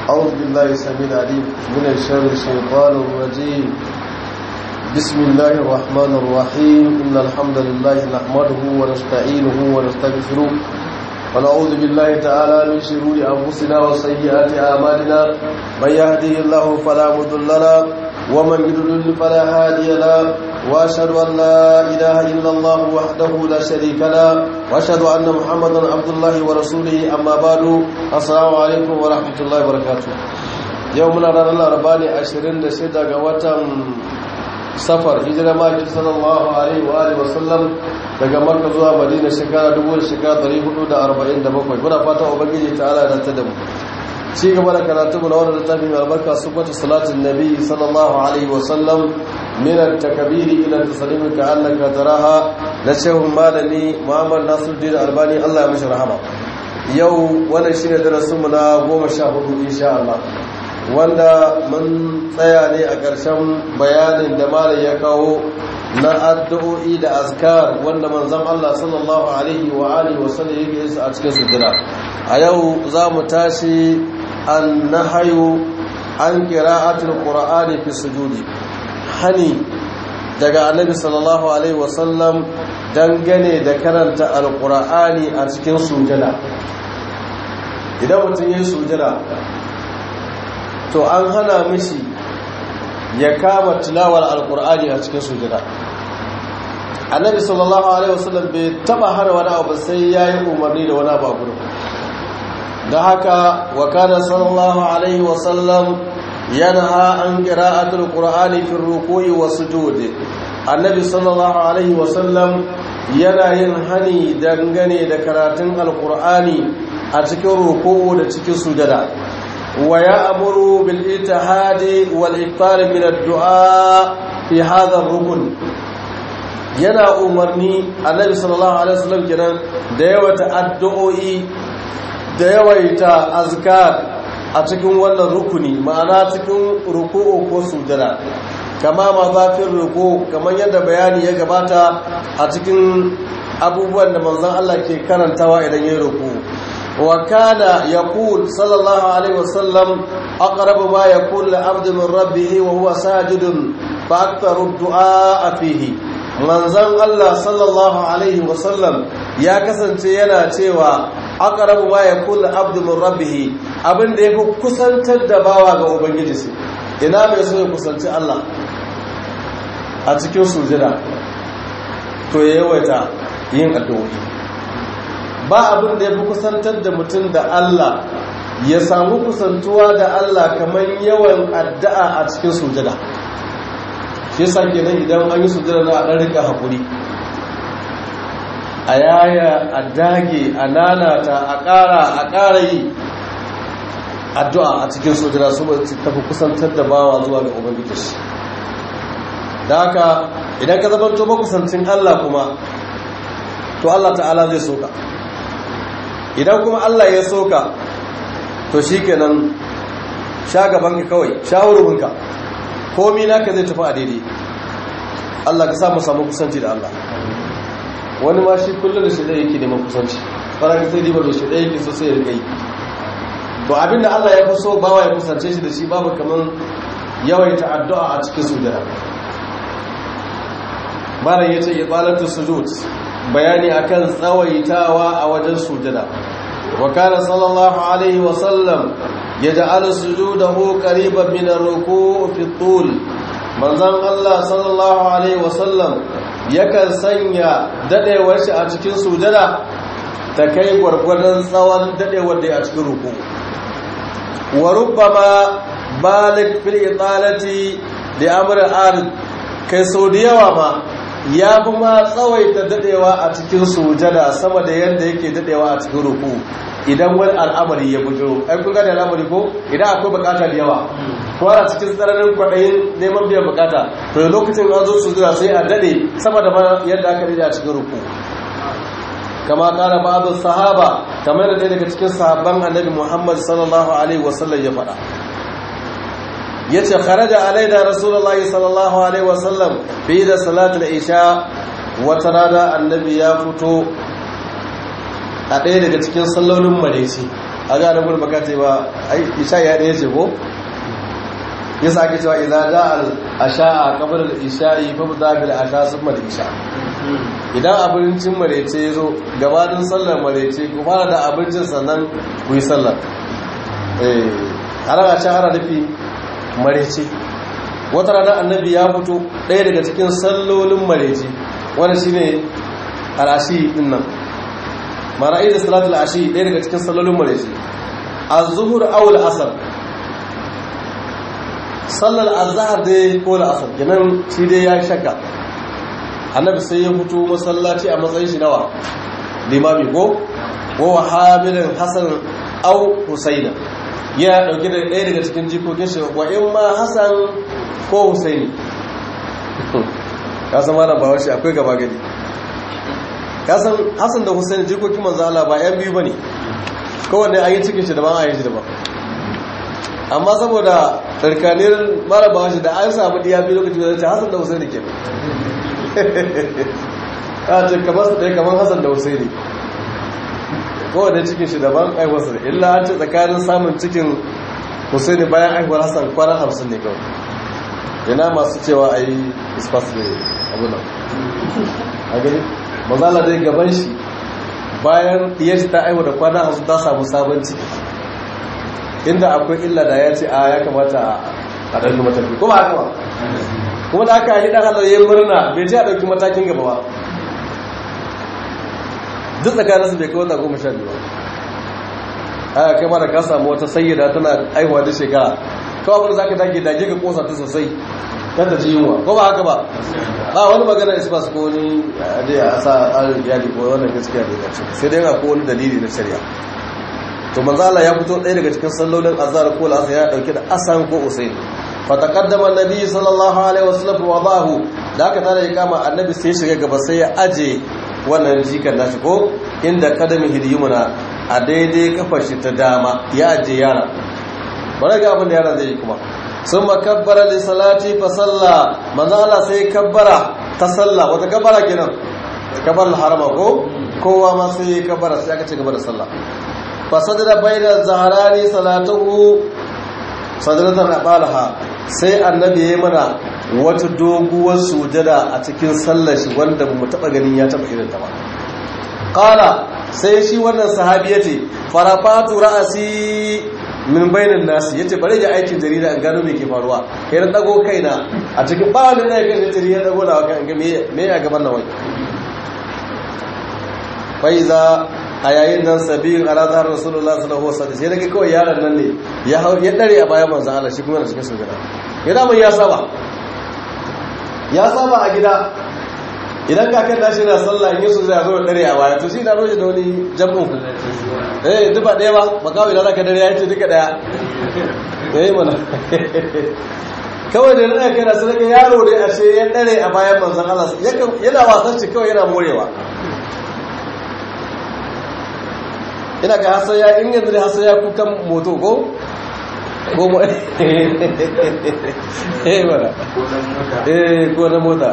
أعوذ بالله السميع العليم من الشر الشيطان الرجيم بسم الله الرحمن الرحيم إن الحمد لله نحمده ونستعينه ونستغفره ونعوذ بالله تعالى من شرور أنفسنا وسيئات أعمالنا من يهده الله فلا مضل له ومن يضلل فلا هادي له واشهد ان لا اله الا الله وحده لا شريك له واشهد ان محمدا عبد الله ورسوله اما بعد السلام عليكم ورحمه الله وبركاته يومنا ranar laraba ne 26 ga watan safar hijira maki sallallahu alaihi wa alihi wasallam daga makka zuwa madina shekara 1447 muna fata ubangiji ta'ala da ta da mu ci gaba da karatu na wannan littafi mai albarka sifatu salatin nabi sallallahu alaihi wasallam min at-takbiri ila at-taslim ka annaka taraha da shehu malami muhammad nasiruddin albani Allah ya mishi rahama yau wannan shine darasin mu na 14 insha Allah wanda mun tsaya ne a ƙarshen bayanin da malam ya kawo na addu'o'i da azkar wanda manzon Allah sallallahu alaihi wa alihi wasallam yake yin su a cikin sujjada a yau za mu tashi annahayu an qira'atul qur'ani fi sujudi hani daga annabi sallallahu alaihi wasallam dangane da karanta alqur'ani a cikin sujada idan mutum yayin sujada to an hana mishi ya kama tilawar alqur'ani a cikin sujada annabi sallallahu alaihi wasallam bai taba hana wani abu sai yayi umarni da wani abu a gurin da haka wa kana sallallahu alaihi wasallam yanha an qira'atul qur'ani fi ruku'i was sujudi annabi sallallahu alaihi wasallam yana yin hani dangane da karatun alqur'ani a cikin ruku'u da cikin sujada wa ya'muru bil ittihadi wal iktar min ad-du'a fi hadha ar-rukn yana umarni annabi sallallahu alaihi wasallam kenan da yawata addu'o'i da yawaita azkar a cikin wannan rukuni ma'ana cikin ruku'u ko sujada kama ma zafin ruku kamar yadda bayani ya gabata a cikin abubuwan da manzon Allah ke karantawa idan yayin ruku wa kana yaqul sallallahu alaihi wasallam aqrabu ma yaqul al-abdu min rabbih wa huwa sajidun fa aktharu ad-du'a fihi manzon Allah sallallahu alaihi wasallam ya kasance yana cewa aqrabu ma yakul abdu min rabbih abinda yafi kusantar da bawa ga ubangiji shi ina mai so ya kusanci Allah a cikin sujada to ya yawaita yin addu'o'i ba abin da yafi kusantar da mutum da Allah ya samu kusantuwa da Allah kamar yawan addu'a a cikin sujada shi yasa kenan idan an yi sujada na a dan rika hakuri a yaya a dage a nanata a ƙara a ƙara yi addu'a a cikin sojira su tafi kusantar da bawa zuwa ga ubangiji shi da haka idan ka zabanto makusancin Allah kuma to Allah ta'ala zai soka idan kuma Allah ya soka to shi kenan sha gaban ka kawai sha hurubinka komi naka zai tafi a daidai Allah ka samu samu kusanci da Allah wani ma shi kullum da shi ɗaya yake neman kusanci faraka sai riba da shi ɗaya yake so sai ya riga yi to abinda Allah ya fi so bawa ya kusance shi da shi babu kaman yawaita addu'a a cikin sujada malam yace ibalatu sujud bayani akan tsawaitawa a wajen sujada wa kana sallallahu alaihi wa sallam yaj'alu sujudahu qariban min ar-ruku' fi tul manzon Allah sallallahu alaihi wa sallam yakan sanya dadewar shi a cikin sujada ta kai gwargwadon tsawon dadewar da a cikin ruku wa rubbama balik fil italati li amr arid kai sau da yawa ma ya fi ma tsawaita dadewa a cikin sujada sama da yadda yake dadewa a cikin ruku idan wani al'amari ya bujiro ai kun gane al'amari ko idan akwai bukata da yawa ko a cikin tsananin kwaɗayin neman biyan bukata to da lokacin an zo sujada sai a dade sama da yadda aka dade a cikin ruku kama kara ba'adu sahaba kamar da ɗaya daga cikin sahabban annabi muhammad sallallahu alaihi wasallam ya faɗa ya ce kharaja alaina rasulullahi sallallahu alaihi wasallam fi da salatul isha wata rana annabi ya fito a ɗaya daga cikin sallolin mareci a ga na gurin baka ce ba ai isha ya ɗaya ce ko ya sa ake cewa idan da al asha'a qabla al isha'i fa bada bil asha summa al isha idan abincin marece ya zo gabanin sallar marece ku fara da abincin sannan ku yi sallar eh ana can ana nufi marece wata rana annabi ya fito ɗaya daga cikin sallolin marece wanda shine al'ashi din nan mara'i da salatul ashi ɗaya daga cikin sallolin marece az-zuhur aw al-asr sallar azhar dai ko al-asr kenan shi dai ya shakka annabi sai ya fito masallaci a matsayin shi nawa limami ko wa hamilin hasan aw husaina ya dauke da ɗaya daga cikin jikokin shi wa in ma hasan ko husaini ka san malam bawa shi akwai gaba gani ka san hasan da husaini jikokin manzo Allah ba yan biyu bane kowanne an yi cikin shi daban an yi shi daban amma saboda tsarkaniyar mara bawa shi da an samu diya biyu lokacin da ta hasan da husaini kenan a ce kamar su ɗaya kamar hassan da husaini kowane cikin shi daban aiwarsa da illa an ce tsakanin samun cikin husaini bayan aiwar hassan kwanan hamsin ne kawai yana masu cewa a yi ispas da abunan a gani mazala dai gaban shi bayan ɗiyar shi ta aiwa da kwanan hamsin ta samu sabon ciki inda akwai illa da ya ce a ya kamata a ɗauki matafi kuma haka ba kuma da aka yi ɗan halar yin murna bai ji a ɗauki matakin gaba ba duk tsakaninsu bai kai wata goma sha biyu ba aka kai mara ka samu wata sayyada tana aihuwa da shekara kawai abin da za ka dage dage ka kosa ta sosai kan ta ji yunwa ko ba haka ba ba wani magana ispas ko wani dai a sa tsarin iyali ko wannan gaskiya da ya ce sai dai ko wani dalili na shari'a to manzo Allah ya fito ɗaya daga cikin sallolin azhar ko al ya dauke da asan ko usayn fataqaddama annabi sallallahu alaihi wasallam wadahu da aka tare ya kama annabi sai shiga gaba sai ya aje wannan jikan nashi ko inda kadami hidiyumuna a daidai kafar shi ta dama ya aje yara bari ga abin da yara zai yi kuma sun makabbara li salati fa salla manzo Allah sai kabbara ta salla wata kabbara kenan kabbar harama ko kowa ma sai kabbara sai aka ci gaba da sallah fa sadara bayna zaharani salatuhu sadratan abalaha sai annabi ya mana wata doguwar sujada a cikin sallar shi wanda mu taba ganin ya taba irin ta ba qala sai shi wannan sahabi yace farafatu ra'asi min bainin nasi yace bare ya aikin jarida an gano me ke faruwa kai na dago kaina a cikin ba wani ne kan jarida dago da kan ga me me a gaban nan wai faiza a yayin nan sabiyin ala zahar rasulullah sallallahu alaihi wasallam sai daga kawai yaron nan ne ya hau ya dare a bayan manzon Allah shi kuma da cikin sujada ya da ya saba ya saba a gida idan ka kan dashi na sallah in yi sujada zo dare a baya to shi na roje da wani jam'u eh duba daya ba ba kawai da zaka dare ya ce duka daya eh mana kawai da nan kana sai daga yaro ne ashe ya dare a bayan manzon Allah yana wasan shi kawai yana morewa ina ga hasa ya in yanzu da hasa ya kukan moto ko ko mo eh wala eh ko na mota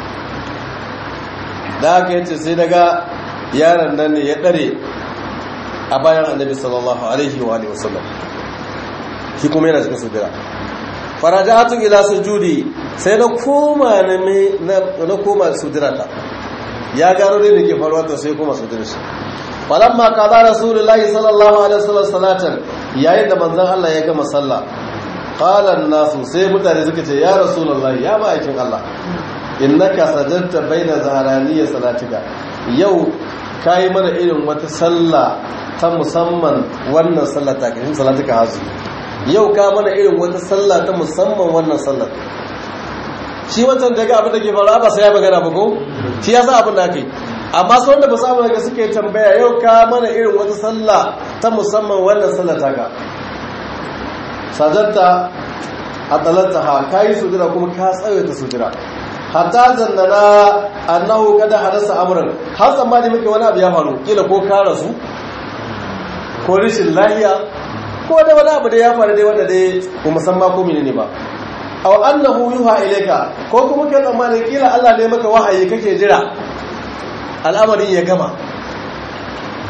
da aka yace sai daga yaron nan ne ya dare a bayan annabi sallallahu alaihi wa alihi wasallam shi kuma yana cikin sujada farajatu ila sujudi sai na koma na na koma sujudata ya gano dai da ke faruwa to sai koma sujudar shi falamma qada rasulullahi sallallahu alaihi wasallam salatan yayin da manzon Allah ya gama sallah qala an-nasu sai mutane suka ce ya rasulullahi ya ma'aikin Allah innaka sajadta baina zaharaniya salatika yau kai mana irin wata sallah ta musamman wannan sallah ta kin salatika hazu yau ka mana irin wata sallah ta musamman wannan sallar shi wancan daga abin da ke faruwa ba sai ya magana ba ko shi ya sa abin da ake amma sau da ba samu daga suke tambaya yau ka mana irin wata sallah ta musamman wannan sallah ta ka sajarta a tsalanta ha ka yi sujira kuma ka tsawaita sujira hatta zannana annahu kada hadasa amuran har tsammani muke wani abu ya faru kila ko ka rasu ko rishin lahiya ko da wani abu da ya faru dai wanda dai ko musamman ko menene ba aw annahu yuha ilayka ko kuma kai tsammani kila Allah ne maka wahayi kake jira al'amarin ya gama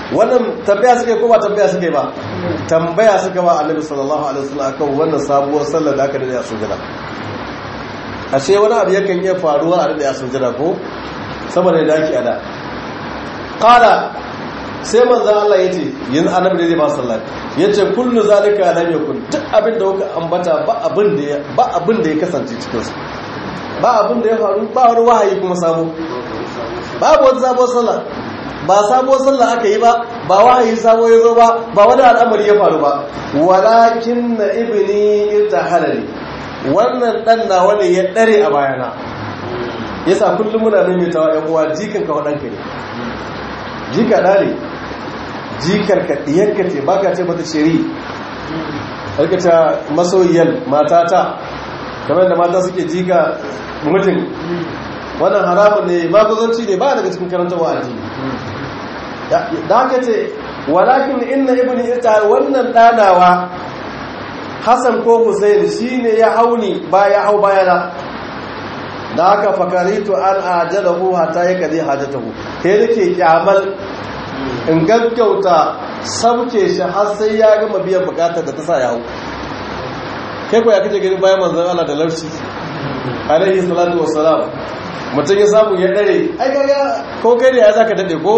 wannan tambaya suke ko ba tambaya suke ba tambaya suka ba annabi sallallahu alaihi wasallam akan wannan sabuwar sallar da aka dade a sujada ashe wani abu yakan iya faruwa a dade a sujada ko saboda da ake ada qala sai manzon Allah yace yin annabi da zai ba sallah yace kullu zalika lam yakun duk abin da kuka ambata ba abin da ba abin da ya kasance cikin su ba abin da ya faru ba wani wahayi kuma sabo babu wata sabuwar sallah ba sabuwar sallah aka yi ba ba wahayi sabo ya zo ba ba wani al'amari ya faru ba walakin na ibni irtahalani wannan dan nawa ne ya dare a bayana yasa kullum muna maimaitawa ɗan uwa jikan ka wadanka ne jika da ne jikar ka diyarka ce baka ce mata shiri alkata masoyiyar matata kamar da mata suke jika mutum wannan haramun ne maguzanci ne ba daga cikin karanta wa addini da haka ce walakin inna ibni ita wannan danawa Hassan ko Hussein shine ya hauni ba ya hau bayana da haka fakaritu an ajalahu hatta ya kaje hajatahu kai nake kyamal in gaggauta sauke shi har sai ya gama biyan bukatar da ta sa ya hau kai ko ya kace gani bayan manzon Allah da larshi alaihi salatu wassalam mutum ya samu ya dare ai kaga ko kai ne ya zaka dade ko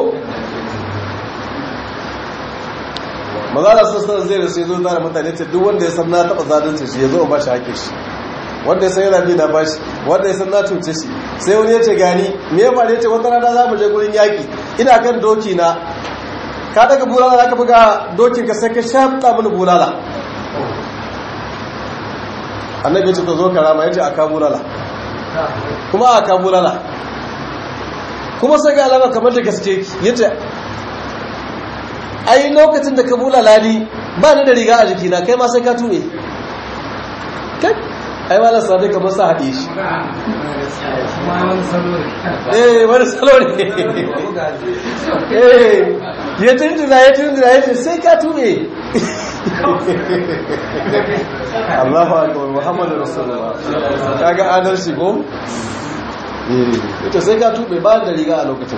mazala sassan zai rasu ya zo da mutane ce duk wanda ya san na taɓa zalunci shi ya zo ba shi haƙe shi wanda ya san yana bi na ba shi wanda ya san na cuce shi sai wani ya ce gani me ya faru ya ce wata rana za mu je gurin yaƙi ina kan doki na ka daga bulala za ka buga dokin ka sai ka shafa mini bulala annabi ya ce ka zo karama ya ce a ka bulala kuma a ka bulala kuma sai ga alama kamar da gaske ya ce ai lokacin da ka bulala ni ba ni da riga a jikina kai ma sai ka tube kai ai malar sadi kamar sa haɗe shi eh wani salo ne eh ya tunjina ya tunjina ya ce sai ka tube Allahu akbar Muhammadu Rasulullah kaga adalci ko eh ita sai ka tube ba da riga a lokacin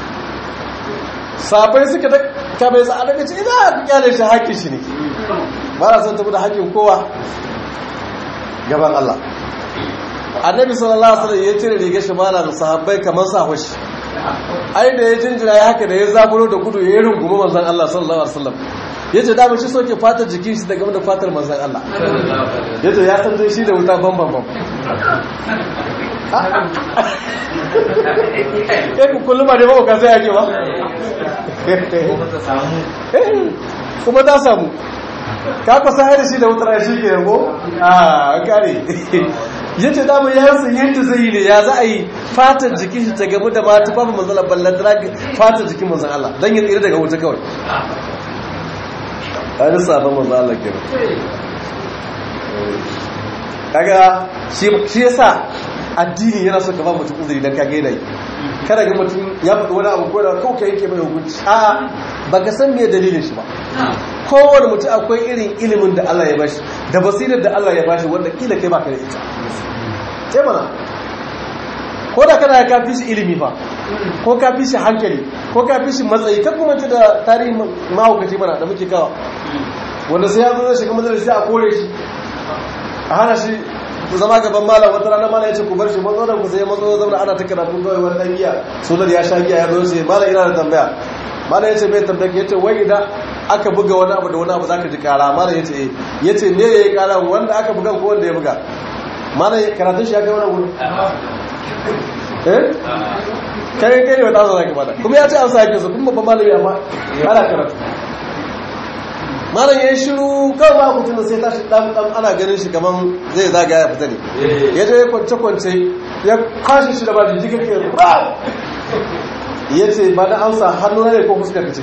sabai suka da ka bai za'a daga ce ina ku kyale shi haƙƙin shi ne ba na son tafi da haƙƙin kowa gaban Allah annabi sallallahu alaihi wasallam ya cire rigar shi mala da sahabbai kamar sa hoshi ai da ya jinjira ya haka da ya zaburo da gudu ya rungumi manzon Allah sallallahu alaihi wasallam yace da mun shi soke fatar jikin shi daga da fatar manzon Allah yace ya san dai shi da wuta bam bam bam eh ku kullum da ba ka sai yake ba kuma ta samu ka kusa da shi da wutar shi ke yango a kare yace da mu yansu yadda zai yi ne ya za a yi fatar jikin shi ta gamu da mata babu manzala ballan drag fatar jikin manzan Allah dan ya tsira daga wuta kawai a risa ba manzan Allah kenan kaga shi yasa addini yana so ka ba mutum uzuri dan ka gaida yi kada ga mutum ya faɗi wani abu ko da kawai ka yanke mai hukunci a baka san me dalilin shi ba kowane mutum akwai irin ilimin da Allah ya bashi da basirar da Allah ya bashi wanda kila kai baka da ita ce mana ko da kana ka fi shi ilimi fa ko ka fi shi hankali ko ka fi shi matsayi kan kuma da tarihin mahaukaci mana da muke kawa wanda sai ya zo zai shiga majalisi a kore shi a hana shi zama gaban malam wata rana malam ya ce ku bar shi matso da ku sai matso zauna ana ta karatu kawai wani dan giya sunan ya sha giya ya zo sai malam ina da tambaya malam ya ce bai tambaya ya ce wai idan aka buga wani abu da wani abu zaka ji kara malam ya ce eh ya ce me yayi kara wanda aka buga ko wanda ya buga malam karatun shi ya kai wani gudu eh kai kai ne wata zaka bada kuma ya ce an sa yake su kuma babban malami amma ana karatu malam ya shiru kan ba mutum sai tashi dan dan ana ganin shi kaman zai zaga ya fita ne ya je kwance kwance ya kashi shi da ba jijjiga ke ya ce ba da amsa hannu ne ko fuskar ka ce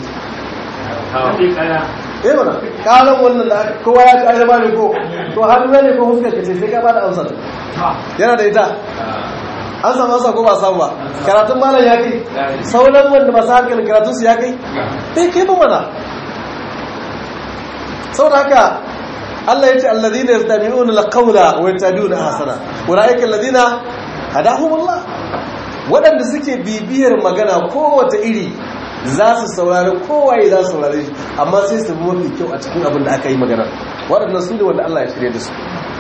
eh mana kalan wannan da kowa ya ci ayyaba ne ko to hannu ne ko fuskar ka ce sai ka ba da amsa yana da ita an samu amsa ko ba samu ba karatun malam ya kai sauran wanda masu hankalin karatun su ya kai bai kai ba mana saboda haka Allah ya ce alladhina yastami'una alqawla wa yattabi'una ahsana ulaika alladhina hadahumullah wadanda suke bibiyar magana kowace iri za su saurari kowaye za su saurari shi amma sai su mafi kyau a cikin abin da aka yi magana waɗannan su ne wanda Allah ya shirya da su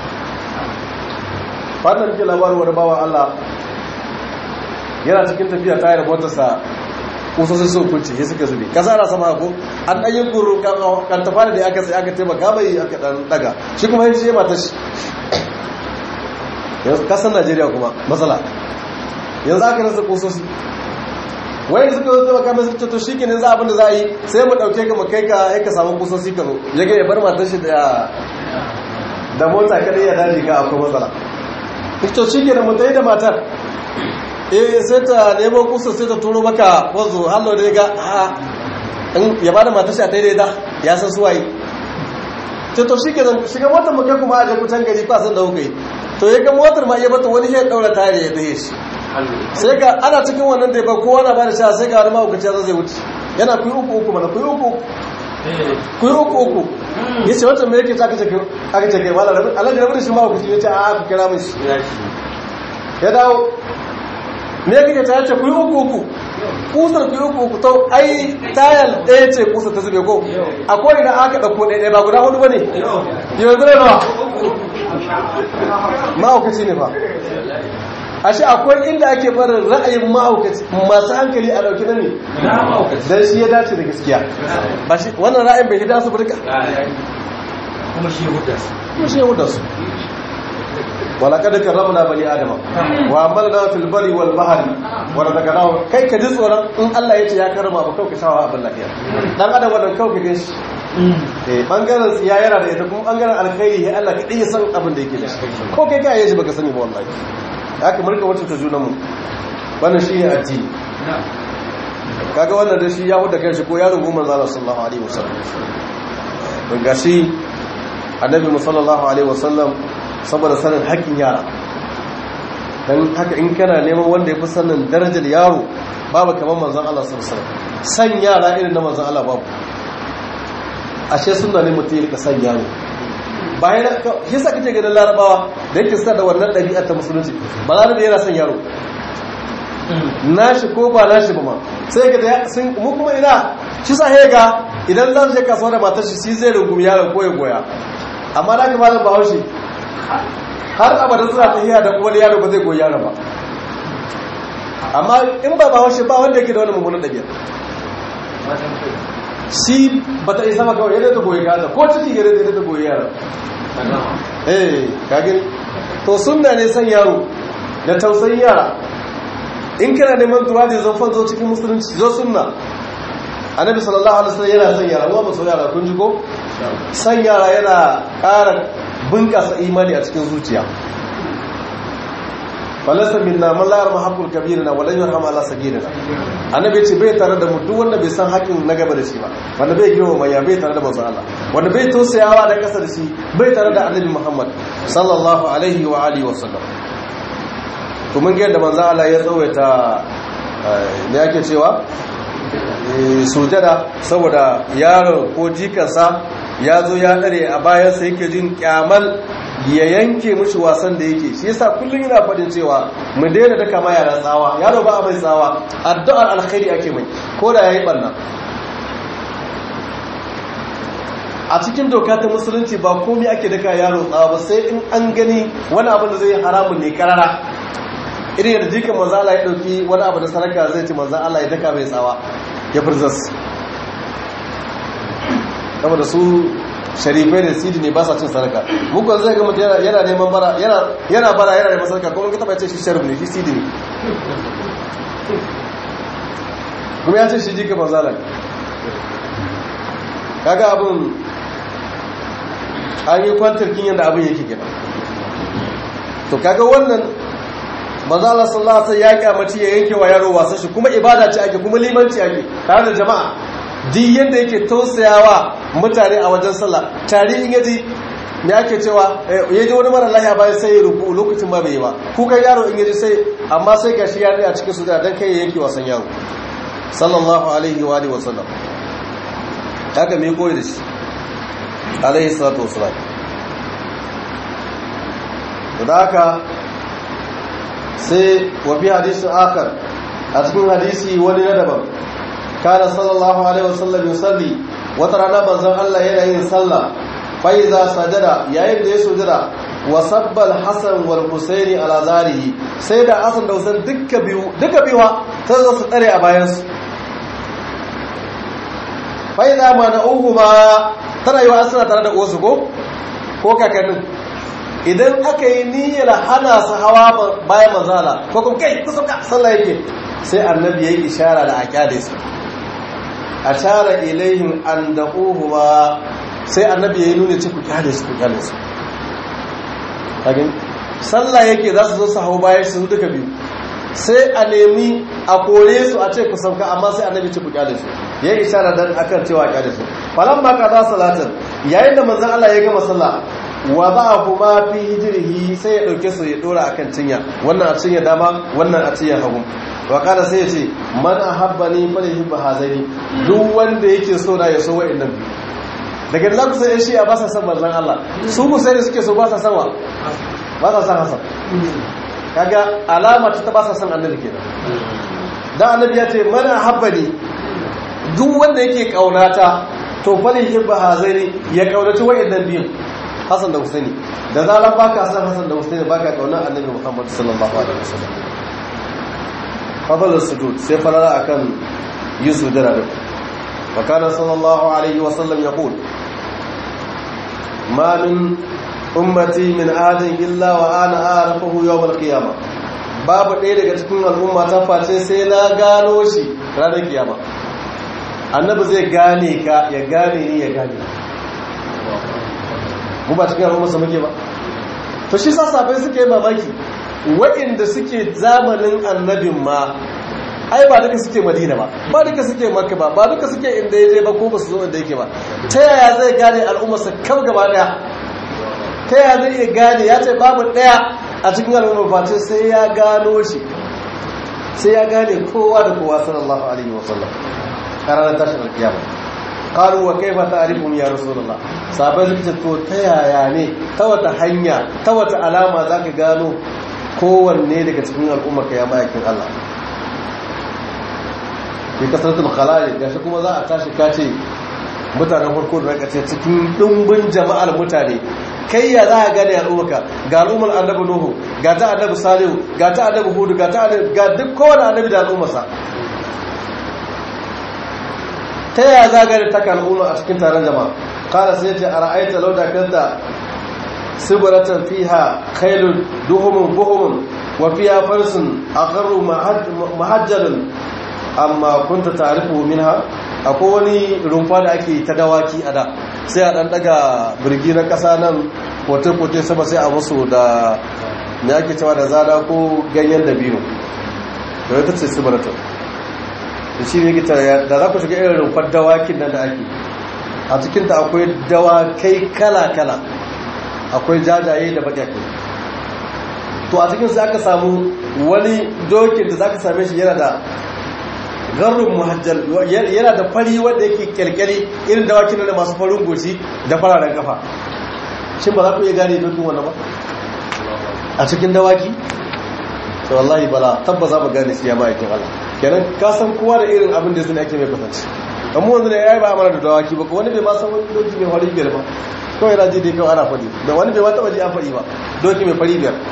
fatan ke labarin wani bawan Allah yana cikin tafiya tayar motarsa kusosin sun kunce ya suka zube kasa ana sama ko an ɗan yi guru kan tafari da aka sai aka taimaka mai aka ɗan daga shi kuma yin shi mata shi kasan najeriya kuma matsala yanzu aka rasa kusosi wani suka zo taimaka mai suka to shi ke ne za abin da za a yi sai mu ɗauke ka mu kai ka ya ka samu kusosi ka zo ya ga ya bar matar shi da mota kadai ya daji ka akwai matsala to shi ke da mutai da matar eh sai ta nemo kusa sai ta turo maka wanzu hallo da ga ya bada matar shi a daidai da ya san suwaye ce to shi ke zan shiga motar muke kuma a jakutan gari ba san da kuka yi to ya ga motar ma iya bata wani ya daura tare ya dahe shi sai ga ana cikin wannan da ba kowa na ba da sha sai ga wani mahaukaci zai wuce yana kuyi uku uku mana kuyi uku kuyi uku uku ya ce wancan mai yake aka ce aka ce kai wala alhaji rabu da shi mahaukaci ya ce a ku kira mai shi ya dawo me kake ta yace ku yi uku uku kusar ku yi uku uku to ai tayal ɗaya ce kusar ta zube ko akwai idan aka ɗauko ɗaya ɗaya ba guda hudu ba ne yanzu ne ba ma'aukaci ne ba ashe akwai inda ake barin ra'ayin ma'aukaci masu hankali a ɗauki na ne don shi ya dace da gaskiya ba shi wannan ra'ayin bai hida su burka kuma shi hudda su kuma shi ya huda su walakada karramna bani adama wa amalna fil bari wal bahri wa razaqnahu kai ka ji tsoron in Allah ya ce ya karama ba kauka shawa abin lafiya dan adam wannan kauka gan shi eh bangaren tsiya yana da ita kuma bangaren alkhairi ya Allah kadai ya san abin da yake da shi ko kai kai yaji baka sani ba wallahi haka murka wacce ta junan mu wannan shi ne addini kaga wannan da shi ya huda kanshi ko yaron goma manzo sallallahu alaihi wasallam gashi annabi sallallahu alaihi wasallam saboda sanin haƙƙin yara don haka in kana neman wanda ya fi sanin darajar yaro babu kamar manzan Allah sarsar san yara irin na manzan Allah babu ashe suna ne mutum ya san yaro bayan shi sa kake ganin larabawa da yake sa da wannan ɗabi'a ta musulunci ba larabe yana son yaro nashi ko ba nashi ba ma sai ga da sun mu kuma ina shi sa ga idan za su je kasuwa da matar shi shi zai rungumi yaron ko ya goya amma da ka malam bahaushe har abadan suna tafiya da wani yaro ba zai goyi yaro ba amma in ba ba haushe ba wanda yake da wani mummunan ɗabi'a shi ba ta isa maka yadda ta goyi gaza ko ciki yadda ta goyi yaro eh kagin to sunna ne san yaro da tausayin yara in kana neman duwa da zan fanzo cikin musulunci zo sunna annabi sallallahu alaihi wasallam yana san yara mu ba so yara kun ji ko san yara yana ƙara bunƙasa imani a cikin zuciya falasa minna man la yarma haqqul kabirina wa lan yarham ala sagirina annabi ce bai tare da mu duk wanda bai san haƙin na gaba da shi ba wanda bai girma mai bai tare da manzon Allah wanda bai tausayawa da kasa da shi bai tare da annabi Muhammad sallallahu alaihi wa alihi wa sallam to mun ga yadda manzon Allah ya tsawaita me yake cewa sujada saboda yaro ko jikansa ya zo ya dare a bayansa yake jin kyamal ya yanke mushi wasan da yake shi yasa kullum yana faɗin cewa mu daina daka ma yaran tsawa yaro ba a mai tsawa addu'ar alkhairi ake mai ko da yayi barna a cikin doka ta musulunci ba komai ake daka yaro tsawa ba sai in an gani wani abu da zai haramun ne karara irin yadda jikin manzo Allah ya dauki wani abu da saraka zai ci manzo Allah ya daka mai tsawa ya furzas saboda su sharifai da sidi ne ba sa cin sadaka muku zai ga mutum yana neman bara yana bara yana neman sadaka kuma ka taba ce shi sharif ne shi sidi ne kuma ya ce shi jika manzala ne kaga abin an yi kwantar kin yadda abin yake gina to kaga wannan manzala sallallahu alaihi ya kyamaci ya yanke wa yaro wasan shi kuma ibada ce ake kuma limanci ake tare da jama'a duk yadda yake tausayawa mutane a wajen sallah tare in yaji me ake cewa ya ji wani mara lahiya bayan sai ya ruku lokacin ba bai yi ba kukan yaro in yaji sai amma sai gashi ya a cikin sujada dan kai yake wasan yaro sallallahu alaihi wa alihi wasallam haka me koyi da shi alaihi salatu wasallam da haka sai wa fi hadisin akar a cikin hadisi wani na daban kana sallallahu alaihi wasallam yusalli wata rana manzon Allah yana yin sallah fa iza sajada yayin da ya sujada wa sabbal hasan wal husaini ala zarihi sai da hasan da husain duka biyu duka biyu sai zo su tsare a bayan su fa iza ma na uhuma tana yi wa asira tare da uwarsu ko ko kakannin idan aka yi niyyar hana su hawa bayan manzala ko kuma kai kusa ka sallah yake sai annabi ya yi ishara da aƙyade su a shara ilayhim an da uhuma sai annabi ya yi nuna ce ku kyale su ku kyale su kagin sallah yake za su zo su hau bayan su duka biyu sai a nemi a kore su a ce ku sauka amma sai annabi ce ku kyale su ya yi ishara dan akan cewa kyale su falan ma ka za salatin yayin da manzon Allah ya gama sallah wa ba kuma fi hijrihi sai ya dauke su ya dora akan cinya wannan a cinya dama wannan a cinya hagu wa kana sai ya ce man ahabbani falyuhibbu hazani duk wanda yake so na ya so wa'annan biyu daga da za ku sai shi a ba sa san manzon Allah su ku sai suke so ba sa san wa ba sa san Hassan kaga alama ta ba sa san annabi kenan dan annabi ya ce man ahabbani duk wanda yake kaunata to falyuhibbu hazani ya kaunaci wa'annan biyu Hassan da Husaini da zaran baka san Hassan da Husaini baka kauna annabi Muhammad sallallahu alaihi wasallam fadlul sujud sai farara akan yi sujada da wa kana sallallahu alaihi wasallam yaqul ma min ummati min adin illa wa ana a'rifuhu yawm al-qiyamah babu ɗaya daga cikin al'umma ta face sai na gano shi ranar kiyama annabi zai gane ka ya gane ni ya gane mu ba cikin al'umma su muke ba to shi sa safai suke mamaki waɗanda suke zamanin annabin ma ai ba duka suke madina ba ba duka suke makka ba ba duka suke inda ya je ba ko ba su zo inda yake ba ta yaya zai gane al'ummarsa kam gaba daya ta yaya zai iya gane ya ce babu daya a cikin al'ummar face sai ya gano shi sai ya gane kowa da kowa sallallahu alaihi wasallam a ranar tashin alkiyama qalu wa kaifa ta'rifum ya rasulullah sabai suka ce to ta yaya ne ta wata hanya ta wata alama zaka gano kowanne daga cikin al'ummar ka ya ma'aikin Allah bi kasratul khalali gashi kuma za a tashi kace mutanen farko da raka ce cikin dimbin jama'ar mutane kai ya za a gane al'ummarka ga al'ummar annabi nuhu ga ta annabi salihu ga ta annabi hudu ga ta annabi ga duk kowane annabi da al'ummarsa ta yaya za a gane ta al'umma a cikin taron jama'a kala sai ce a ra'aita lauda kanta sibaratan fiha khairun duhumun buhumun wa fiha farsun akharu mahajjalun amma kunta ta'rifu minha akwai wani rumfa da ake ta dawaki a da sai a dan daga birgi na kasa nan kote-kote sama sai a musu da me ake cewa da zada ko ganyen dabino da wata ce sibaratan da shi ne gita da za ku shiga irin rumfar dawakin nan da ake a cikinta akwai dawakai kala-kala akwai jajaye da baƙaƙe to a cikinsu aka samu wani dokin da za ka same shi yana da garin muhajjal yana da fari wanda yake kyalkyali irin dawakin da masu farin goshi da fararen kafa shin ba za ku iya gane dokin wannan ba a cikin dawaki to wallahi bala tabba za mu gane shi ya ma'aikin Allah kenan ka san kowa da irin abin da sun ake mai kwatanci amma wanzu da yayi ba amana da dawaki ba wani bai ma san wani doki mai fari biyar ba kawai yana ji dai kawai ana faɗi da wani bai ma taɓa ji an faɗi ba doki mai fari biyar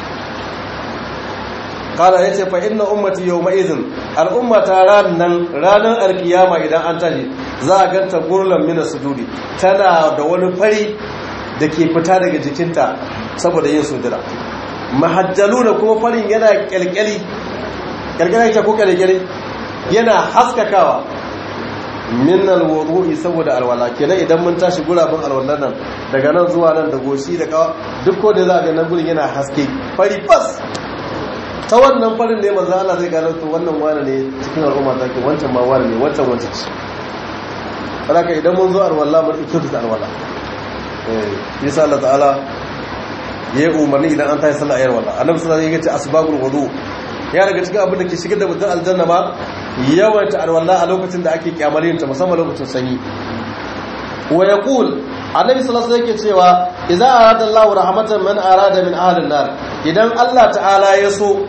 kala ya ce fa inna ummati yau ma'izin al'umma ta ranar ranar alkiyama idan an tashi za a ganta gurlan mina sujudi tana da wani fari da ke fita daga jikinta saboda yin sujura mahajjalu da kuma farin yana kyalkyali kyalkyali ta ko kyalkyali yana haskakawa min alwudu'i saboda alwala kenan idan mun tashi gurabin alwallan nan daga nan zuwa nan da goshi da kawa duk ko da za a ga nan gurin yana haske fari fas ta wannan farin ne manzo Allah zai gano to wannan wani ne cikin al'umma ta ke wancan ma wani ne wancan wancan ce haka idan mun zo alwala mun ɗauke ta alwala eh yasa Allah ta'ala ya umarni idan an tashi sallah ayar wala annabi sallallahu alaihi wasallam ya ce asbabul wudu ya daga cikin abin da ke shigar da mutum aljanna ba yawaita alwala a lokacin da ake kyamalin ta musamman lokacin sanyi wa yaqul annabi sallallahu alaihi yake cewa idza arada Allahu rahmatan man arada min ahli nar idan Allah ta'ala ya so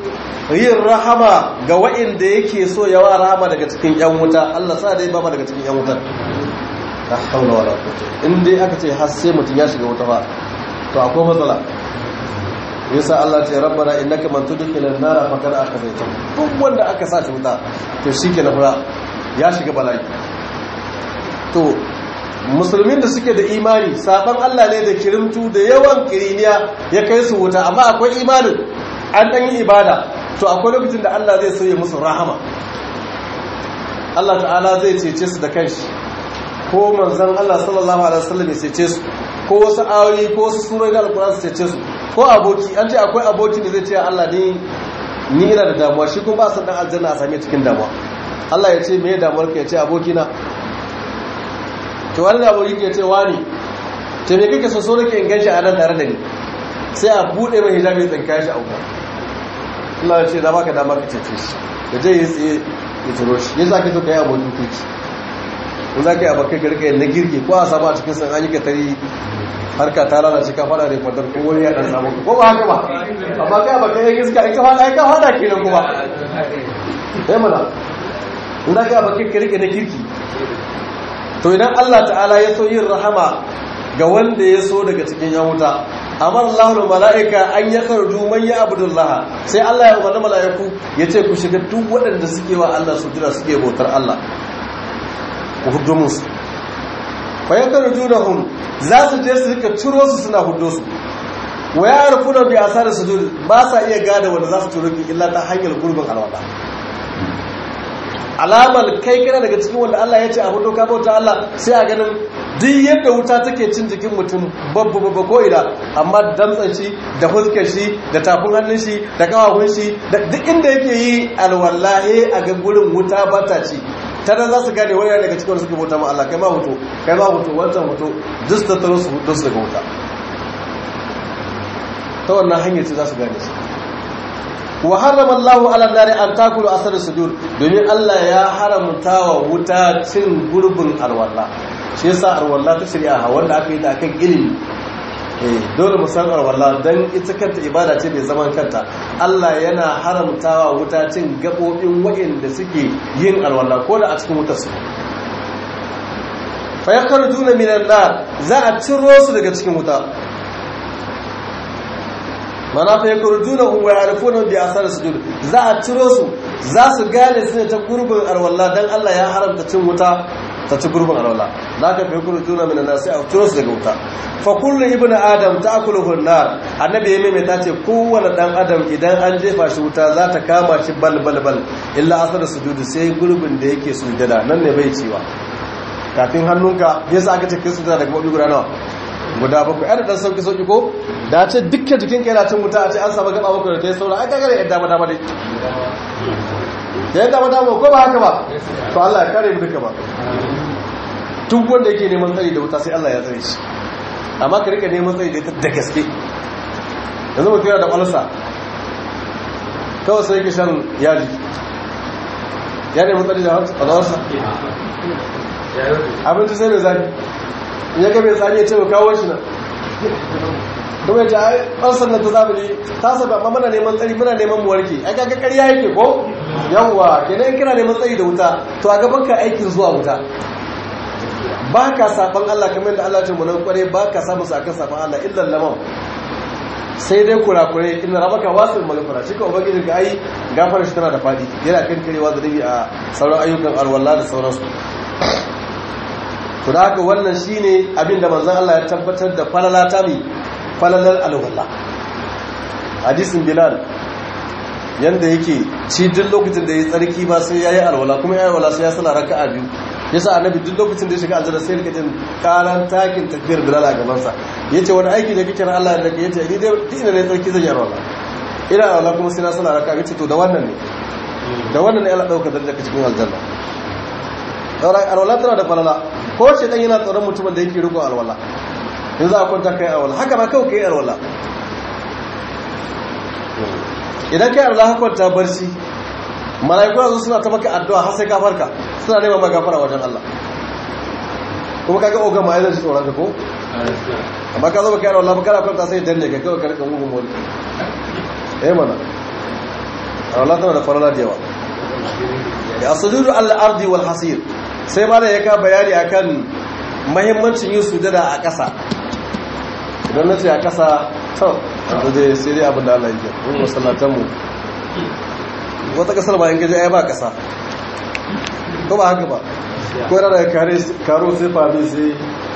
yin rahama ga wa'inda yake so yawa rahama daga cikin yan wuta Allah sa dai ba ma daga cikin yan wutar la haula wala quwwata in dai aka ce har sai mutum ya shiga wuta ba to akwai matsala yasa Allah ce rabbana innaka man tudkhilal nar faqad akhzayta duk wanda aka sa shi wuta to shikenan fara ya shiga bala'i to musulmin da suke da imani saban Allah ne da kirimtu da yawan kiriniya ya kai su wuta amma akwai imanin an dan yi ibada to akwai lokacin da Allah zai sauye musu rahama Allah ta'ala zai cece su da kanshi ko manzon Allah sallallahu alaihi wasallam ya cece su ko wasu ayoyi ko wasu surori da alkur'ani su cece su ko aboki an ce akwai aboki da zai ce Allah ni ni ina da damuwa shi kuma ba san dan aljanna a same cikin damuwa Allah ya ce me ya damuwar ka ya ce aboki na to wani da aboki ke ce wani to me kake so so nake in ganshi a nan tare da ni sai a bude mai hijabi tsinka shi a wuta Allah ya ce da baka dama ka cece shi da je yi tsaye ya turo shi yasa kake so kai abokin kiki in za ka yi abokai garka na girki ko a samu a cikin san an yi ka tari harka ta lalace ka fada da kwadar ko wani ya dan samu ko ba haka ba amma kai ba kai iska in ka fada ai ka fada kenan kuma eh mana in da ka baki ka rike na kirki to idan Allah ta'ala ya so yin rahama ga wanda ya so daga cikin yan wuta amara Allahu malaika an yakarju man ya abdullah sai Allah ya umarni malaiku yace ku shiga duk waɗanda suke wa Allah sujura suke bautar Allah ku hudu musu fayyakar junahun za su je su rika ciro su suna hudu su wa ya rufu da bi asar sujud ba sa iya gada wanda za su ciro ki illa ta hanyar gurbin alwala alamar kai kana daga cikin wanda Allah ya ce a hudu ka bauta Allah sai a ganin duk yadda wuta take cin jikin mutum babba babba ko ina amma damtsan shi da fuskar shi da tafin hannun shi da kawahun shi da duk inda yake yi alwallahi a ga gurin wuta ba ta ci ta nan za su gane wani daga cikin suke bauta ma Allah kai ma hoto kai ma hoto wancan hoto duk da taro su hudu su daga wuta ta wannan hanyar ce za su gane su wa harrama Allah ala nari an takulu asar sujud domin Allah ya haramta wa wuta cin gurbin alwala shi yasa alwala ta shari'a wanda aka yi ta akan ilimi dole mu san alwala dan ita kanta ibada ce mai zaman kanta Allah yana haramtawa wuta cin gabobin waɗanda suke yin alwala ko da a cikin wutar su fa yakhrujuna minan nar za a ciro su daga cikin wuta mana fa yakhrujuna wa yarifuna bi asar sujud za a ciro su za su gane su ne ta gurbin alwala dan Allah ya haramta cin wuta ta ci gurbin alwala za ka fi kuru juna mina nasi a turo su daga wuta fa kullu ibnu adam ta akulu hunnar annabi ya maimaita ce kowane dan adam idan an jefa shi wuta za ta kama shi bal bal bal illa asar sujudu sai gurbin da yake sujada nan ne bai ciwa kafin hannunka yasa aka ce kai sujada daga wani guda nawa guda bakwai ana dan sauki sauki ko da ce dukkan jikin kai na cin wuta a ce an samu gaba bakwai da ta yi saura ai kaga da yadda ma dama dai da yadda ma dama ko ba haka ba to Allah ya kare mu duka ba duk wanda yake neman tsari da wuta sai Allah ya tsare shi amma ka rika neman tsari da ita da gaske yanzu mutum yana da ƙwalsa kawai sai yake shan yaji ya neman tsari da ƙwalsa abinci sai mai zafi ya ga mai tsari ya ce mu kawo shi na kuma ya ce ai ƙwalsar nan ta zamani ta saba amma muna neman tsari muna neman mu warke ai kaga ƙarya yake ko yawwa kenan kina neman tsari da wuta to a gaban ka aikin zuwa wuta ba ka saban Allah kamar da Allah ce munan kware ba ka samu sakan saban Allah illan lamam sai dai kurakure inna rabaka wasul maghfira shi ka ubangiji ga ai gafara shi tana da fadi yana kan karewa da dabi a sauran ayyukan alwala da sauransu to da haka wannan shine abin da manzon Allah ya tabbatar da falala ta mi falalar alwala hadisin bilal yanda yake ci duk lokacin da ya tsarki ba sai yayi alwala kuma yayi alwala sai ya sala raka'a biyu yasa annabi duk lokacin da ya shiga aljanna sai rika jin karan takin tafiyar bilal a gaban sa yace wani aiki da kike ran Allah da yace ni dai duk ina ne tsarki zan yi alwala ina alwala kuma sai na sala raka'a yace to da wannan ne da wannan ne Allah dauka daraja cikin aljanna daura alwala tana da falala ko ce dan yana tsoron mutumin da yake riko alwala in za a kwanta kai alwala haka ma kawai kai alwala idan kai Allah ka kwanta barci mala'iku yanzu suna ta maka addu'a har sai ka farka suna neman maka gafara wajen Allah kuma kaga oga ma yana tsoron ka ko amma ka zo baka yarwa Allah kana kwanta sai danne ka kawai ka rika mugun wani eh mana Allah tana da farala da yawa ya sujudu al-ardi wal hasir sai ma da ya ka bayani akan mahimmancin yin sujada a ƙasa idan na ce a ƙasa to yanzu dai sai dai abin da Allah yake in masallatan mu wata ƙasar ba in gaji ai ba ƙasa ko ba haka ba ko yana da kare karo sai fami sai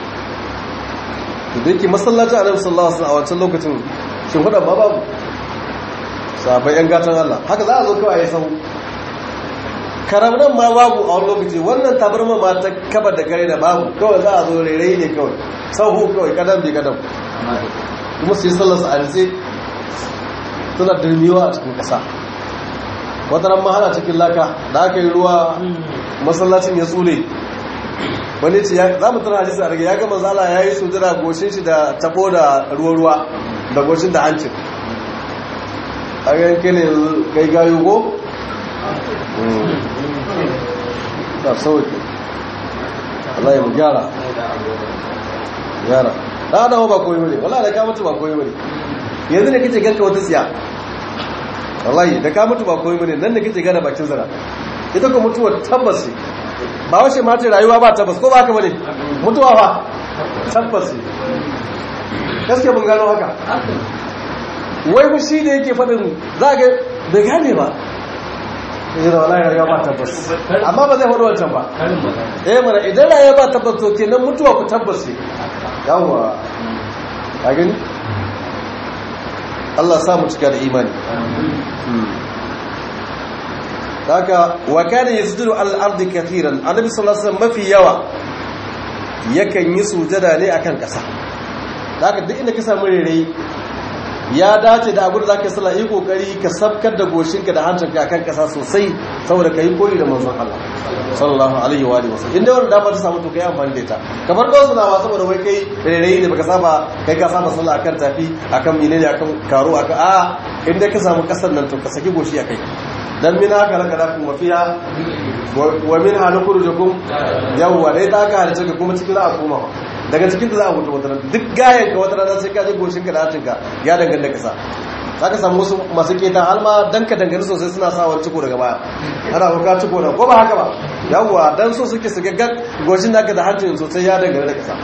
da yake masallacin annabi sallallahu alaihi wasallam a wancan lokacin shin hudan ba babu sabai yan gatan Allah haka za a zo kawai a yi sahu karamnan ma babu a wani lokaci wannan tabarma ma ta kaba da gare da babu kawai za a zo rairai ne kawai sahu kawai kadam bi kadam kuma su yi sallarsa a rinse suna dirmiwa a cikin ƙasa wata ran mahana cikin laka da aka yi ruwa masallacin ya tsule wani ce za mu tana hadisi a rage ya gama zala ya yi sujira goshin shi da tabo da ruwa-ruwa da goshin da hancin a yankin ne kai gayu ko? ta sauki Allah ya mu gyara gyara da adawa ba koyi bane wallahi da ka mutu ba koyi bane yanzu ne kace ganka wata tsiya wallahi da ka mutu ba koyi bane nan da kace gana bakin zara ita ko mutuwa tabbas ce ba wace ma ce rayuwa ba tabbas ko ba haka bane mutuwa ba tabbas ce gaskiya mun gano haka wai mu shi da yake faɗin za ga bai gane ba ya da wallahi rayuwa ba tabbas amma ba zai faɗi wancan ba eh mana idan rayuwa ba tabbas to kenan mutuwa ku tabbas ce yawwa a gani Allah samu cika da imani haka wa kana yasjudu al-ardi kathiran annabi sallallahu alaihi wasallam mafi yawa yakan yi sujada ne akan kasa haka duk inda ka samu rere ya dace da abin da zaka sallah yi kokari ka sabkar da goshinka da hancinka akan kasa sosai saboda kai koyi da manzon Allah sallallahu alaihi wa alihi wasallam inda wannan dama ta samu to kai amfani da ita kamar da wasu nawa saboda wai kai rere ne baka saba kai ka saba sallah akan tafi akan menene akan karo akan a inda ka samu kasar nan to ka saki goshi akai dan min haka laka da kuma fiya wa min halukurujukum yawwa dai ta ka halice ka kuma cikin za a koma daga cikin da za a mutu wata duk gayan ka wata rana sai ka je goshin ka da hancin ka ya danganta kasa za ka samu wasu masu keta alma dan ka dangane sosai suna sa wani ciko daga baya ana ko ka ciko da ko ba haka ba yawwa dan so suke su gaggar goshin naka da hancin sosai ya dangane da kasa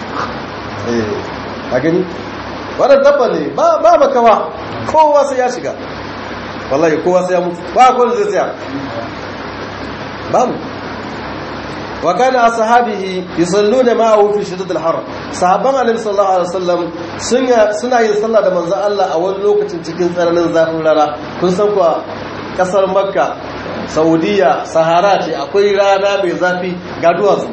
eh a gani wannan dabba ne ba ba makawa kowa sai ya shiga wallahi kowa sai ya mutu ba kowa zai tsaya babu wa kana ashabihi yusalluna ma'ahu fi shiddat al-har sahabban annabi sallallahu alaihi wasallam suna yin sallah da manzon Allah a wani lokacin cikin tsananin zafin rana kun san kuwa kasar makka saudiya sahara ce akwai rana mai zafi ga duwatsu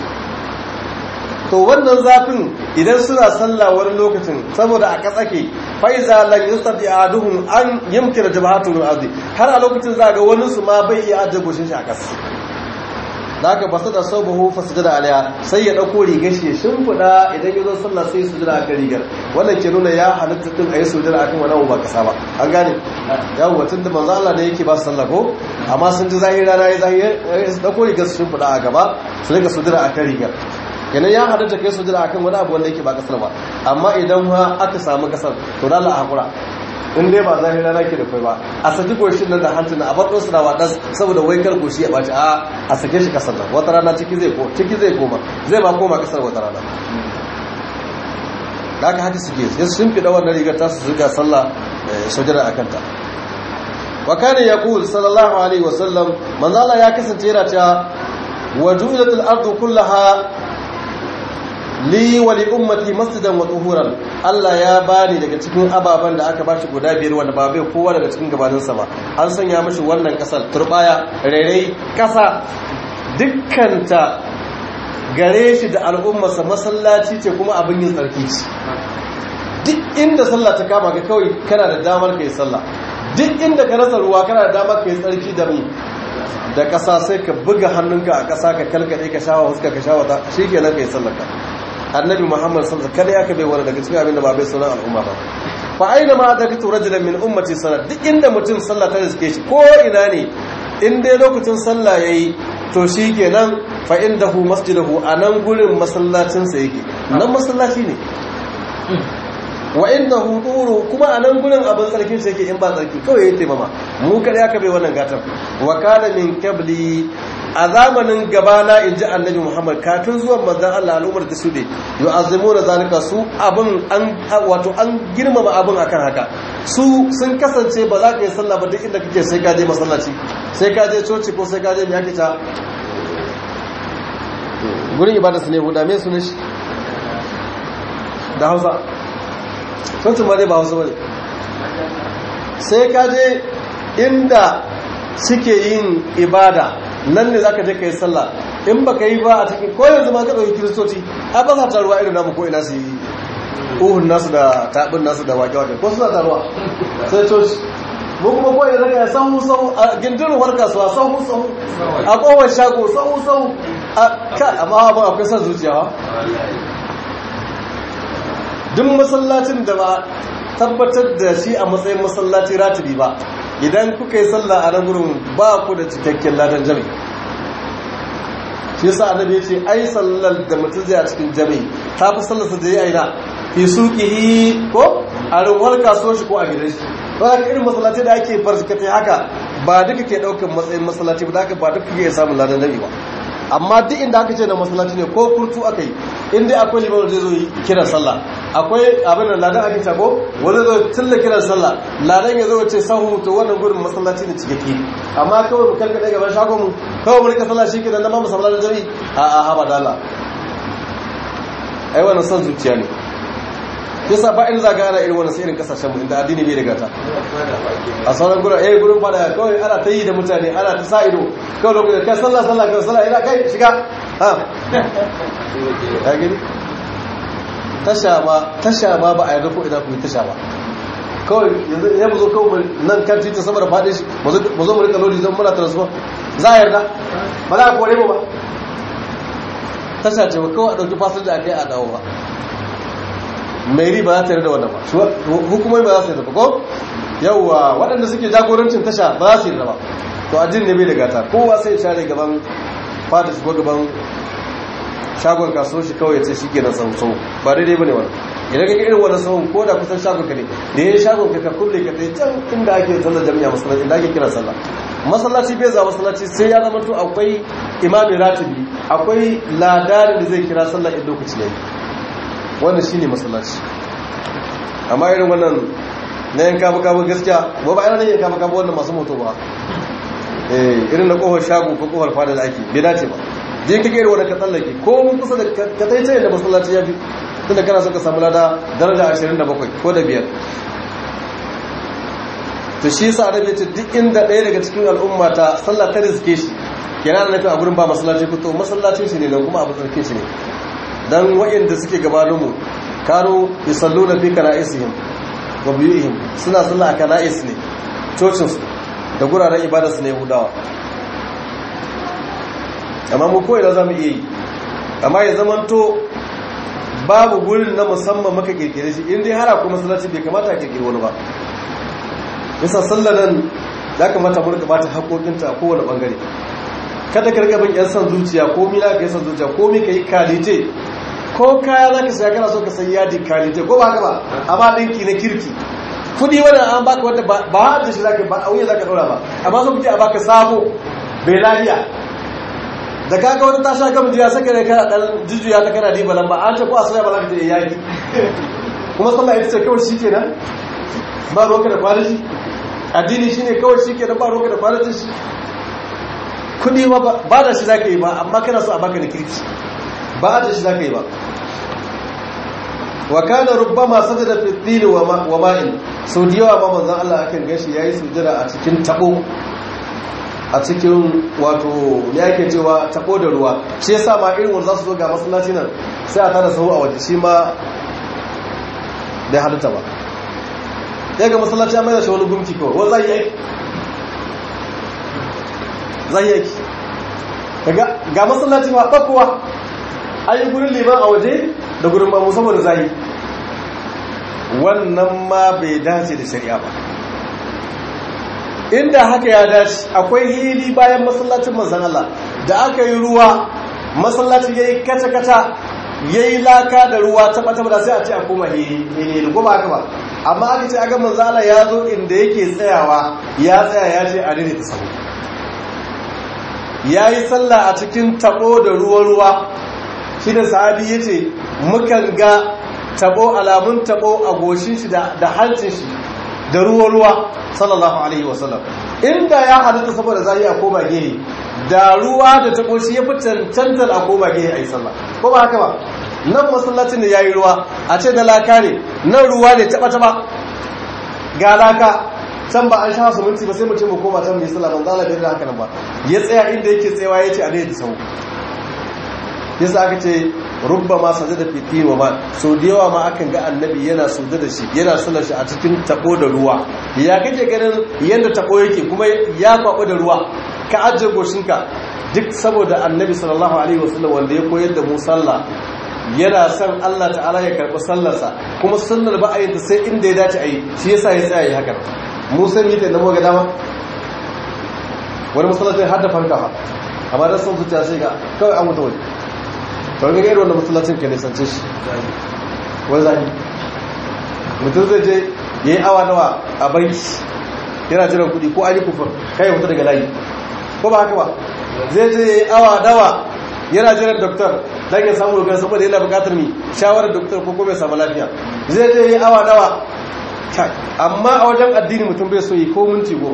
to wannan zafin idan suna sallah wani lokacin saboda a katsake faiza lan yustati ahaduhum an yumkina jabhatu min ardi har a lokacin za ga wani su ma bai iya ajiye goshin shi a kasa daga basu da sabahu fasjada alaiha sai ya dauko rigar shi ya shimfida idan ya zo sallah sai su jira akan rigar wannan ke nuna ya halitta tun ayi sujada akan wani ba kasa ba an gane yawo watan da manzo Allah ne yake ba su sallah ko amma sun ji zahiri rana ya zahiri su dauko rigar su shimfida a gaba su rika sujada akan rigar kenan ya halitta kai sujada akan wani abu wanda yake ba kasar ba amma idan ha aka samu kasar to da Allah hakura in dai ba zahiri rana ke da kai ba a saki goshin nan da hancin a bar su da wadan saboda wai kar goshi ya baci a a sake shi kasar nan wata rana ciki zai ko ciki zai koma zai ba koma kasar wata rana da haka haka suke sai sun fi da wannan rigar ta su zuga sallah sujada akan ta wa kana yaqul sallallahu alaihi wa sallam manzo Allah ya kasance yana cewa wajulatul ardu kullaha li wa li ummati masjidan wa tuhuran Allah ya bani daga cikin ababan da aka bashi guda biyar wanda ba bai kowa daga cikin gabaninsa ba an sanya mashi wannan kasar turbaya rairai kasa dukkanta gare shi da al'ummarsa masallaci ce kuma abin yin tsarki ce duk inda sallah ta kama ka kawai kana da damar ka yi sallah duk inda ka rasa ruwa kana da damar ka yi tsarki da mu da ƙasa sai ka buga hannunka a ƙasa ka kalkaɗe ka shawa huska ka shawa ta shi ke nan ka yi sallaka annabi muhammad sallallahu alaihi kada ya ka bai wani daga cikin abin da ba bai sunan al'umma ba fa aina ma da kitu rajulan min ummati salat duk inda mutum sallah ta riske shi ko ina ne in dai lokacin sallah yayi to shi kenan fa indahu masjidahu anan gurin masallacin sa yake nan masallaci ne wa inda huduru kuma a nan gurin abin tsarkin shi yake in ba tsarki kawai ya taimama mu kada aka bai wannan gatar wa kana min kabli a zamanin gabana in ji annabi muhammad kafin zuwan manzan allah al'ummar da su ne yi azimu da zalika su abin an wato an girmama abin akan haka su sun kasance ba za ka yi sallah ba duk inda kake sai ka je masallaci sai ka je coci ko sai ka je mai ta gurin ibada su ne huda me sunan shi da hausa cocin ma dai ba hausa bane sai ka je inda suke yin ibada nan ne za ka je ka yi sallah in ba ka yi ba a cikin ko yanzu ma ka ɗauki kiristoci a ba sa taruwa irin namu ko ina su yi uhun nasu da taɓin nasu da wake-wake ko suna taruwa sai coci mu kuma ko ina daga sahu sahu a gindin war kasuwa sahu sahu a kowar shago sahu sahu a ka amma ba akwai son zuciya ba duk masallacin da ba tabbatar da shi a matsayin masallaci ratibi ba idan kuka yi sallah a nan gurin ba ku da cikakken ladan jami shi yasa annabi ya ce ai sallar da mutum zai a cikin jami ta fi sallarsa da ya aina fi suqihi ko a rinwar kasuwar shi ko a gidan shi ba ka irin masallaci da ake farkatai haka ba duka ke daukan matsayin masallaci ba da ba duka ke samun ladan jami ba amma duk inda aka ce na masallaci ne ko kurtu aka yi inda akwai liman zai zo yi kiran sallah akwai abin da ladan ake tago wani zo tilla kiran sallah ladan ya zo ce sahu to wannan gurin masallaci ne cikakke amma kawai mu karkade gaban shagon mu kawai mu rika sallah shi ke nan ma masallaci jami a a haba da Allah ai wannan son zuciya ne yasa ba in zaga ana irin wannan sai irin kasashen mu inda addini bai daga ta a sauran gurin eh gurin fada kawai ana ta yi da mutane ana ta sa ido kawai lokacin kai sallah sallah kai sallah ina kai shiga ha ya gani tasha ma tasha ma ba a yarda ko idan ku yi tasha ba kawai yanzu ya mu zo kawai nan kan titin sama da fadin shi mu zo mu rika lodi zan muna transfer za a yarda ba za a kore mu ba tasha ce ba kawai a ɗauki fasinja a kai a dawo ba mai riba za ta yarda wannan ba hukumomi ba za su yarda ba ko yawwa waɗanda suke jagorancin tasha ba za su yarda ba to addini ne bai da gata kowa sai share gaban fadis ko gaban shagon kasuwar shi kawai ya ce shi ke na sau sau ba daidai ba ne wani idan ka irin wani sauran ko da kusan shagon ka ne da ya shagon ka ka kulle ka tai can inda ake sallar jami'a masallaci inda ake kira sallah masallaci bai za masallaci sai ya zama to akwai imami ratibi akwai ladarin da zai kira sallah in lokaci yayi wannan shine masallaci amma irin wannan na yanka baka ba gaskiya ba ba irin yanka baka ba wannan masu moto ba eh irin na kofar shago ko kofar fada da ake bai dace ba je ka gaira wanda ka tsallake ko mun kusa da ka tai tsaye da masallaci ya fi tunda kana so ka samu lada daraja 27 ko da biyar to shi yasa annabi ce duk inda ɗaya daga cikin al'umma ta sallah ta rizke shi yana da nufi a gurin ba masallaci ko to masallacin shi ne dan kuma abu tsarkin shi ne dan wa'inda suke gabanin mu kano yusalluna fi kana'isihim wa biyuhim suna sallah a kana'is ne cocin su da guraren ibadar su ne yahudawa amma mu ko ina zamu iya yi amma ya zamanto babu gurin na musamman maka kirkire shi in dai har akwai masallaci bai kamata a kirkire wani ba yasa sallar nan ya kamata mu rika bata haƙoƙinta a kowane bangare kada ka rika bin yan san zuciya ko mi ka yi san zuciya ko mi ka yi kalite ko kaya za ka saya kana so ka sayi yadi kalite ko ba haka ba amma ɗinki na kirki kudi wannan an baka wanda ba ba da shi zaka ba a wuya zaka daura ba amma so kuke a baka sabo bai lafiya da kaga wata ta sha gama jiya saka ne kana dan jujjuya ta kana diba lamba an ce ko a soya ba za ka je yaki kuma sallah ita ce kawai shikenan ba roka da kwaliti addini shine kawai shikenan ba roka da kwalitin shi kudi ba ba da shi zaka yi ba amma kana so a baka da kirki ba da shi zaka yi ba wa kana rubbama sajada fi dhil wa ma'in sau da yawa ba manzon Allah akan gashi yayi sujada a cikin tabo a cikin wato ya yake cewa tabo da ruwa shi yasa ma irin wanda za su zo ga masallaci nan sai a tada sahu a waje shi ma bai halitta ba ya ga masallaci ya mai da shi wani gumki kawai wani zai yi aiki zai yi aiki ga masallaci ma ɓakowa an yi gurin liman a waje da gurin mamu saboda zai wannan ma bai dace da shari'a ba inda haka ya dace akwai hili bayan masallacin manzan Allah da aka yi ruwa masallacin ya yi kata-kata yayi laka da ruwa ta bata da sai a ce a koma hele ko ba haka ba amma aka ce aga manzo Allah ya zo inda yake tsayawa ya tsaya ya ce a dare ta sahu yayi sallah a cikin tabo da ruwa ruwa shi da sahabi yace mukan ga tabo alamun tabo a goshin shi da hancin shi da ruwa ruwa sallallahu alaihi wasallam inda ya halitta saboda zai a koma gehe da ruwa da tabo shi ya fi cancantar a koma gehe a yi sallah ko ba haka ba nan masallacin da ya yi ruwa a ce da laka ne nan ruwa ne taba taba ga laka can ba an sha su minti ba sai mutum mu koma can mai sallah ban zala da haka nan ba ya tsaya inda yake tsayawa ya ce a ne da sau yasa aka ce rubba ma sajada fi tin wa ma so da yawa ma akan ga annabi yana suda da shi yana sallar shi a cikin tabo da ruwa ya kake ganin yanda tabo yake kuma ya kwabo da ruwa ka ajiye goshinka duk saboda annabi sallallahu alaihi wasallam wanda ya koyar da mu sallah yana son Allah ta'ala ya karɓi sallarsa kuma sunnar ba a yi sai inda ya dace a yi shi yasa ya tsaya yi haka mu san yi ta da mu ga dama wani masallacin har da fanka fa amma da son zuciya sai ga kawai an mutu waje to ga irin wannan masallacin ka ne sance shi wani zaki mutum zai je ya yi awa nawa a banki yana jiran kuɗi ko an yi kufur kai ya fita daga layi ko ba haka ba zai je ya yi awa dawa yana jiran doktor don ya samu dogon saboda yana bukatar mi shawarar doktor ko kuma ya samu lafiya zai je ya yi awa dawa amma a wajen addini mutum bai so yi ko minti goma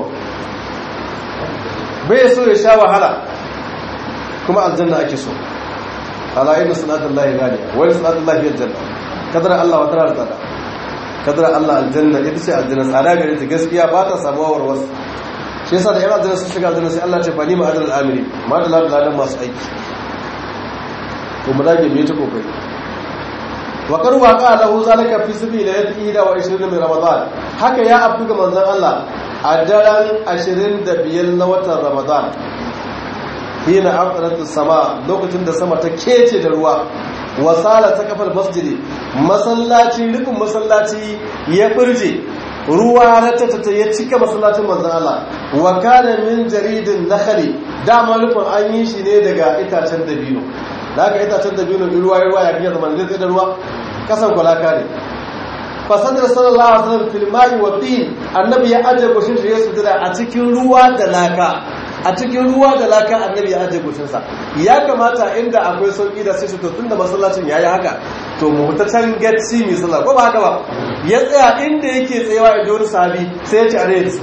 bai so ya sha wahala kuma aljanna ake so ala inna salatullahi ghaliya wa salatullahi aljanna kadara Allah wa tarar tsada kadara Allah aljanna ita ce aljanna tsada gare ta gaskiya ba ta samuwa warwas shi yasa da yan aljanna sun shiga aljanna sai Allah ce fa ni ma adal amiri ma da ladan masu aiki to mu dage mu yi ta kokari wa karu wa qala lahu zalika fi sabili yati wa 20 min ramadan haka ya abdu ga manzon Allah a daren 25 na watan ramadan hina aqrat sama lokacin da sama ta kece da ruwa wasala ta kafar masjidi masallaci rufin masallaci ya burje ruwa ratata ya cika masallacin manzon Allah wa kana min jaridin nakhli dama rufin an yi shi ne daga itacen dabino da aka itacen dabino ruwa ruwa ya fiye zaman zai da ruwa kasan kwalaka ne fasadar sallallahu alaihi wasallam fil ma'i wa tin annabi ya aje goshin shi ya sujada a cikin ruwa da laka a cikin ruwa da laka annabi ya aje goshin sa ya kamata inda akwai sauki da sai to tunda masallacin yayi haka to mu ta can gacci mi sallah ko ba haka ba ya tsaya inda yake tsayawa inda wani sahabi sai ya ci are da su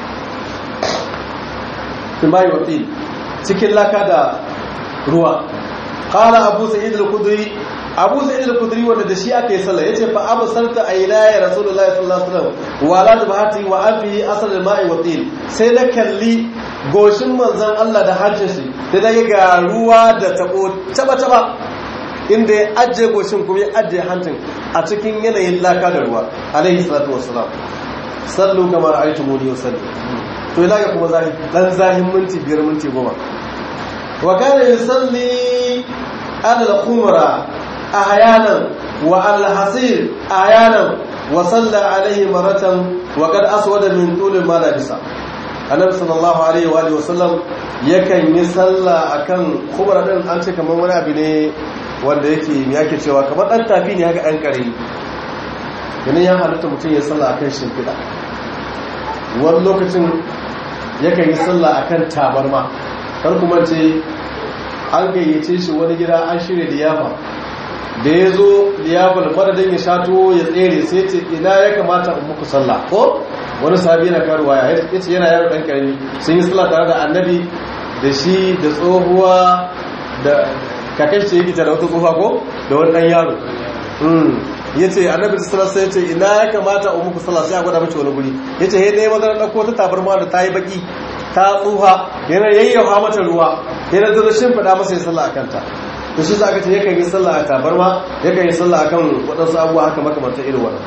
fil ma'i wa tin cikin laka da ruwa qala abu sa'id al-khudri abu sa'id al-khudri wanda da shi aka yi sallah yace fa abu sarta ayna ya rasulullahi sallallahu alaihi wasallam wa la tabhati wa afi asal al-ma'i wa tin sai na kalli goshin manzon Allah da hancin shi da daga ga ruwa da tabo taba taba inda ya ajiye goshin kuma ya ajiye hancin a cikin yanayin laka da ruwa alaihi salatu wassalam sallu kama ra'aytumuni usalli to ila ga kuma zahi dan zahin minti biyar minti goma wa kana yusalli ala al-khumra ahyanan wa al-hasir ahyanan wa salla alayhi maratan wa qad aswada min tul ma labisa annabi sallallahu alaihi wa alihi wasallam yakan yi salla akan khumra din an ce kamar wani abu ne wanda yake me yake cewa kamar dan tafi ne haka dan kare yana ya halatta mutum ya salla akan shimfida wani lokacin yakan yi salla akan tabarma kar kuma ce an gayyace shi wani gida an shirya liyafa da ya zo liyafar madadin ya shato ya tsere sai ce ina ya kamata in muku sallah ko wani sahabi yana karuwa ya ce yana yaro dan karami sun yi sallah tare da annabi da shi da tsohuwa da kakan ce yake da wata tsohuwa ko da wani dan yaro ya ce annabi da sallah sai ya ce ina ya kamata in muku sallah sai a gwada mace wani guri ya ce he ne mazan ɗauko ta tabarma da ta yi baki ta tsuha yana yayyafa mata ruwa yana da shimfiɗa masa ya sallah a kanta to shi za ka ce yakan yi sallah a tabarma yakan yi sallah akan waɗansu abubuwa haka makamantar irin wannan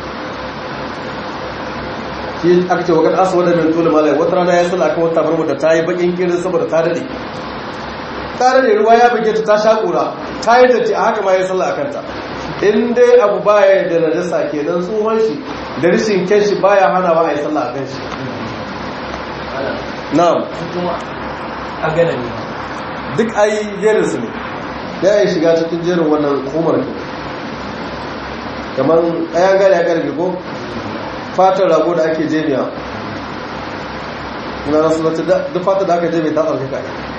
shi aka ce wakar asa wadda min tulu malai wata rana ya sallah akan wata tabarma da ta yi bakin kirin saboda ta daɗe ta daɗe ruwa ya buge ta ta shaƙura ta yi datti a haka ma ya sallah akan ta in dai abu baya da najasa kenan tsohon shi da rishin kyan shi baya hanawa a yi sallah akan shi na'am a gana ne duk ai jerin su ne ya yi shiga cikin jerin wannan umar ke kamar ɗayan gari ya karfe ko fatar rago da ake jemiya na rasu wata duk fatar da aka jemi ta tsarkaka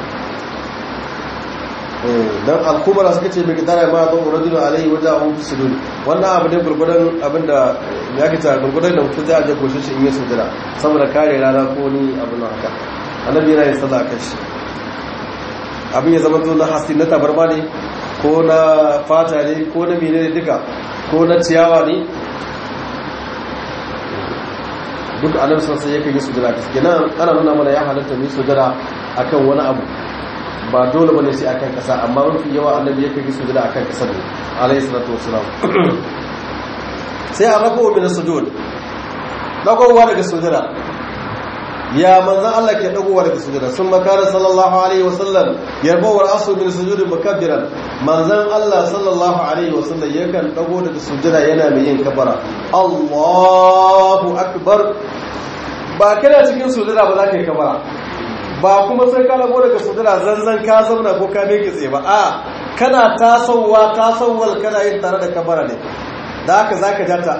don alkumara suka ce mai gidara ma don urajulu alaihi wajen abu bisulun wannan abu ne gurgudan abinda ya kita gurgudan da mutum zai aje goshe shi in yi sujira saboda kare rana ko ni abin nan haka annabi yana yin sallah kan shi abin ya zama na hasi na tabarma ne ko na fata ne ko na mene ne duka ko na ciyawa ne duk annabi sallallahu alaihi wasallam yake sujira kenan ana nuna mana ya halatta mu sujira akan wani abu ba dole bane sai akan kasa amma mafi yawa annabi yake yi sujada akan kasa ne alayhi salatu wassalam sai a rako min sujud dagowa daga sujada ya manzon Allah ke dagowa daga sujada sun makara sallallahu alaihi wasallam yarbu wal asu min sujud mukabbiran manzon Allah sallallahu alaihi wasallam yakan dago daga sujada yana mai yin kabara Allahu akbar ba kana cikin sujada ba za ka yi kabara ba kuma sai ka lago daga sujada zanzan ka zauna ko ka meke tsaye ba a kana tasowa tasowar kana yin tare da kabara ne da haka zaka ja ta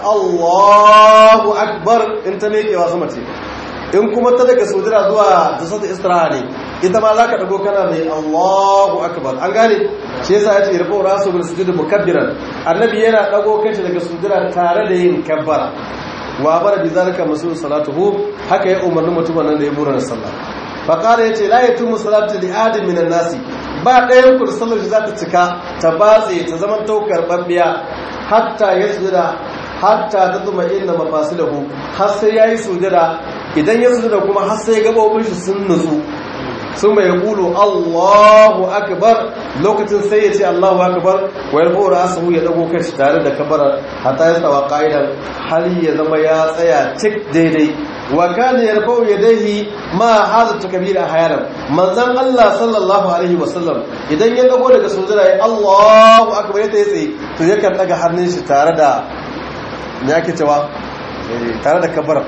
Allahu akbar in ta mekewa sama ce in kuma ta daga sujada zuwa tasawwur istiraha ne ita ma zaka dago kana mai Allahu akbar an gane shi yasa yace irfa rasu bil sujud mukabbiran annabi yana dago kanshi daga sujada tare da yin kabbara wa bara bi zalika masu salatuhu haka ya umarni mutumin nan da ya bura sallah faƙara ya ce la ya tumu salatu li adin minan nasi ba ɗayan ku da sallar shi za ta cika ta batse ta zaman taukar ɓambiya hatta ya sujada hatta ta zuma inda mafasilahu har sai ya yi sujada idan ya sujada kuma har sai gaɓoɓin shi sun nutsu sun mai kulu Allahu akbar lokacin sai ya ce Allahu akbar wa yarfu ra'sahu ya dago kai tare da kabara hatta ya tsawa qa'idan har ya zama ya tsaya cik daidai wa kana yarfu yadayhi ma hadha takbir ahyanan manzon Allah sallallahu alaihi wasallam idan ya dago daga sujada ya Allahu akbar ya tsaye to yakan daga hannun shi tare da me yake cewa tare da kabara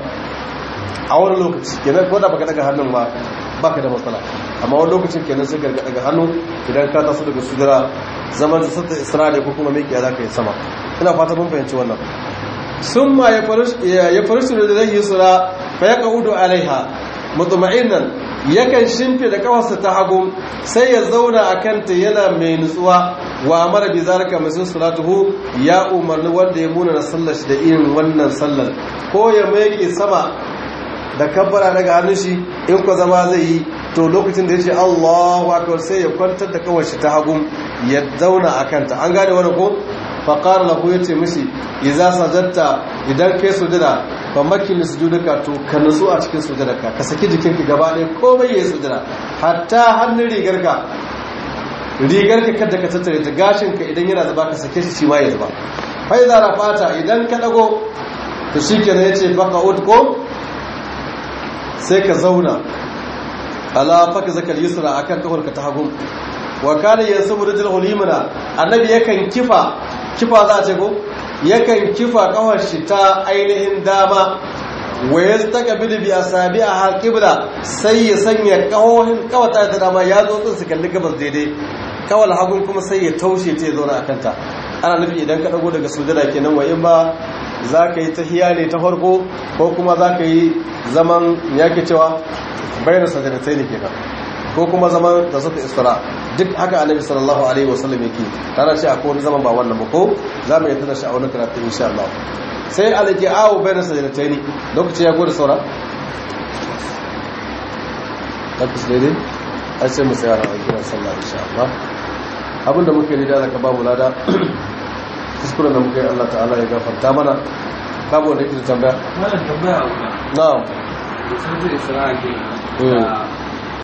a wani lokaci kenan ko da baka daga hannun ba baka da matsala amma wani lokacin kenan sai garga daga hannu idan ka taso daga sudura zaman da sata isra'ila ko kuma miƙiya za ka yi sama ina fata mun fahimci wannan sun ma ya faru su da zai yi sura fa ya ƙa'udu alaiha mutuma'innan yakan shimfe da kawarsa ta hagu sai ya zauna a kanta yana mai nutsuwa wa amara bi zalika masu salatuhu ya umarni wanda ya muna na sallar shi da irin wannan sallar ko ya maike sama da kabbara daga hannun shi in ku zama zai yi to lokacin da ya ce Allahu akbar sai ya kwantar da kawai shi ta hagu ya zauna a kanta an gane wani ko faƙar lahu ya ce mishi iza sajadta idan kai sujada fa makin sujuduka to ka nutsu a cikin sujudarka ka saki jikinka gaba ɗaya komai yayi sujada hatta hannun rigarka rigarka kada ka tattare ta gashinka idan yana zuba ka sake shi shi ma ya zuba fa iza rafata idan ka dago to shikenan yace faqa'ud ko sai ka zauna ala faka zakal yusra akan kafarka ta hagu wa kana yansubu rijul hulimana annabi yakan kifa kifa za a ce ko yakan kifa kafar shi ta ainihin dama wa yastaqbilu bi asabi'a qibla sai ya sanya kawohin kawata ta dama ya zo tsin su kalli gabas daidai kawal hagun kuma sai ya taushe ta ya zauna akan ta ana nufi idan ka dago daga sujada kenan wa in ba za ka yi tahiya ne ta farko ko kuma za ka yi zaman yake cewa bayan sajadatai ne kenan ko kuma zaman da suka isra duk haka annabi sallallahu alaihi wasallam yake tana ce akwai wani zaman ba wannan ba ko za mu yi tana shi a wani karatu insha Allah sai alaki awo bayan sajadatai ne lokaci ya gode saura tabbas daidai ai sai mu tsaya a kiran sallah insha Allah abinda muke yi da zaka babu lada kuskuren da muka yi Allah ta'ala ya gafarta mana babu wanda yake da tambaya Wannan tambaya a wuta. na'am Da sun ce Isra'a ke Mm. da